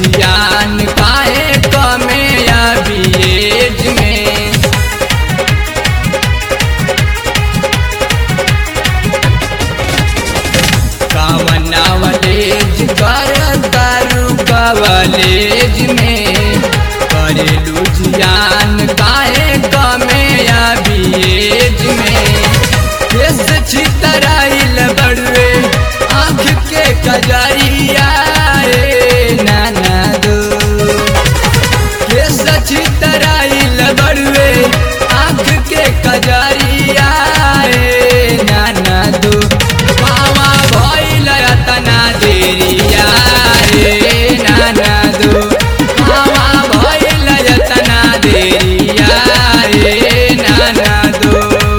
जियान काहे कमे अभी एज में कामनावलेज कर दारू कवलेज में करेलू जियान काहे कमे अभी एज में केस छितराइल बड़ुए आँख के कजरिया रे नाना दो केस छितराइल बड़ुए आँख के कजरिया रे नाना दो मामा भइल तना देरिया रे नाना दो मामा भइल तना देरिया रे नाना दो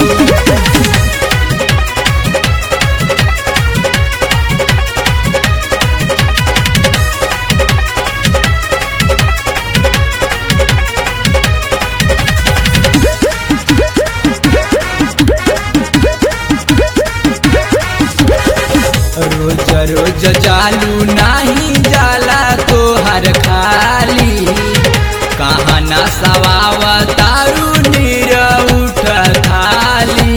रोज रोज जालू नाही जाला तोहर खाली कहाँ ना सवाव तारू नीर उठ खाली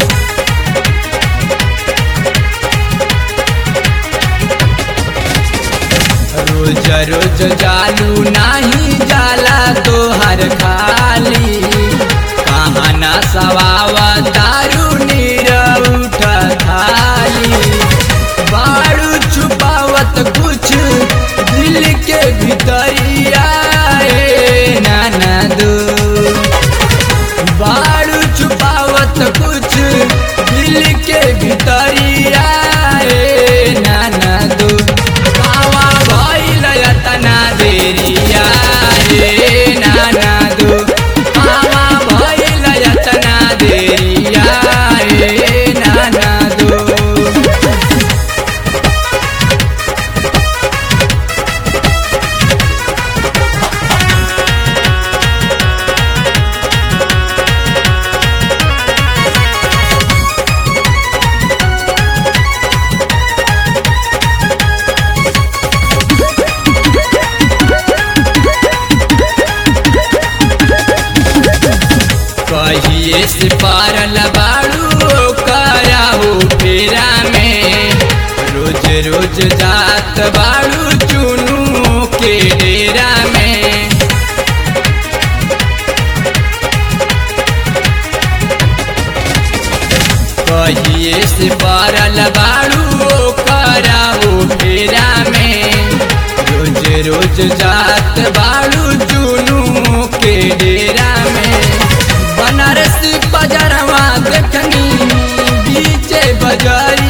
रोज रोज जालू नाही जाला तोहर खाली कहाँ ना सवाव तारू नीर उठ खाली बारू छुपावत कुछ दिल के भीतरिया ए नाना दो बारू छुपावत कुछ दिल के भीतरिया ए नाना दो कावा भइल तना देरिया ए नाना दो कावा भइल तना देरिया ए नाना दो कहिए से पारल बाड़ू कया हो फेरा में रोज रोज जात बाड़ू चुनू के डेरा में कहिए से पारल बाड़ू कया हो फेरा में रोज रोज जात बाड़ू चुनू के डेरा में बनारसी बजरवा देखनी बीचे बजारी